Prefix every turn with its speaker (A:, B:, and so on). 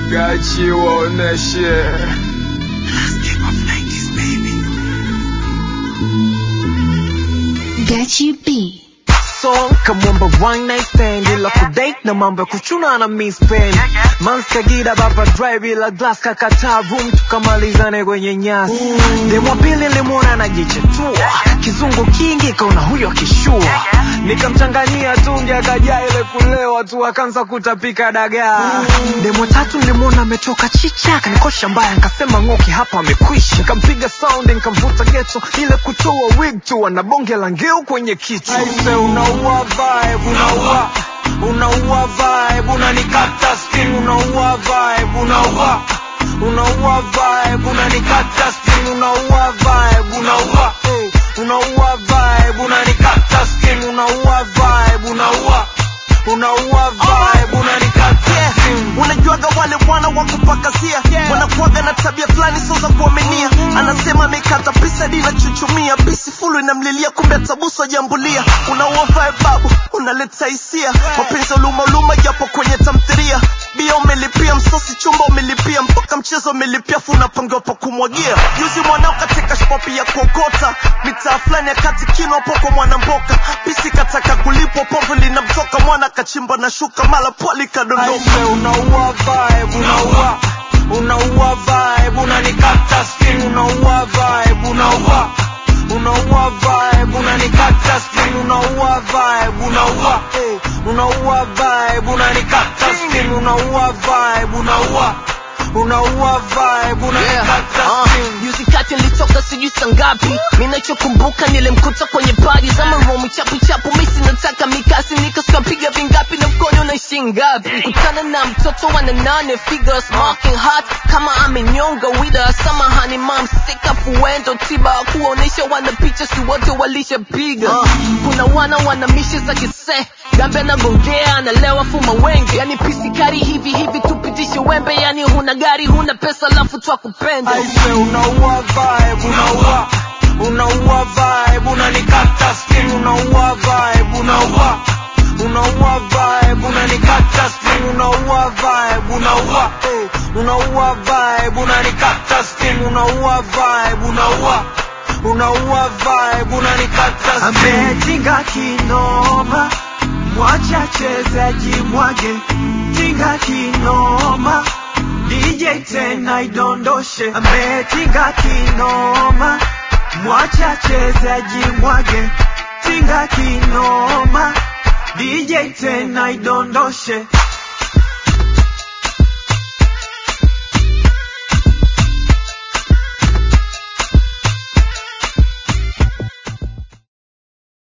A: Gachi waoneshe
B: Get you beat.
C: song kamwamba one night stand ila kudate na mambo ya kuchuna na mispen manskagida baba drive ila glass kakataa room tukamalizane kwenye nyasi demo pili limwona anajichetua kizungu kingi kaona huyo akishua nikamchanganyia tungi akajaa ile kulewa tu akaanza kutapika dagaa demo tatu nilimwona ametoka chicha kanikosha mbaya nikasema ng'oki hapa amekwisha nikampiga sound nikamvuta geto ile kutoa wig tu ana bonge la ngeu kwenye kichwa Aise, unaua vibe unaua unaua vibe unanikata skin unaua vibe unaua unaua vibe unanikata skin unaua vibe unaua eh, unaua vibe unanikata skin unaua vibe unaua unaua vibe unanikata skin
D: unajuaga wale wana wa kupakazia wanakuaga na tabia fulani sio za kuaminia anasema amekata pisa dina chuchumia pisi fulu inamlilia kumbe atabusu ajambulia unaua vibe babu unaleta hisia mapenzi uluma uluma japo kwenye tamthiria bia umelipia msosi chumba umelipia mpaka mchezo umelipia fu unapangiwa pa kumwagia juzi mwanao katika shpopi ya kuokota mitaa fulani ya kati kino poko mwana mboka pisi kataka kulipwa povu linamtoka mwana kachimba na shuka mala pwali kadondoka
C: Aise, unaua vibe unaua unaua vibe unanikata skin unaua vibe unaua unaua vibe unanikata skin unaua vibe unaua eh, unaua vibe unanikata skin unaua vibe unaua unaua vibe unanikata skin
E: Juzi kati nilitoka sijui saa ngapi minachokumbuka nilimkuta kwenye padi za maromu chapu chapu misi nataka mikasi nikaskapiga vingapi na mkono naishi ngapi kutana na mtoto wana nane figures marking hot kama amenyonga wida samahani mam sika fuendo tiba kuonesha wana picha si wote walishapiga kuna wana wana mishe za kise gambe anagongea analewa fuma wenge yani pisikari hivi hivi tupitishe wembe yani huna gari huna pesa lafu twakupenda
C: Aise, unaua vibe unaua unaua vibe unanikata skin unaua vibe unaua unaua vibe unanikata skin unaua vibe unaua eh, unaua vibe unanikata skin unaua vibe unaua unaua vibe unanikata skin
D: ametinga kinoma mwacha chezaji mwage tinga kinoma DJ tena idondoshe ametinga kinoma mwacha chezaji mwage tinga kinoma DJ tena idondoshe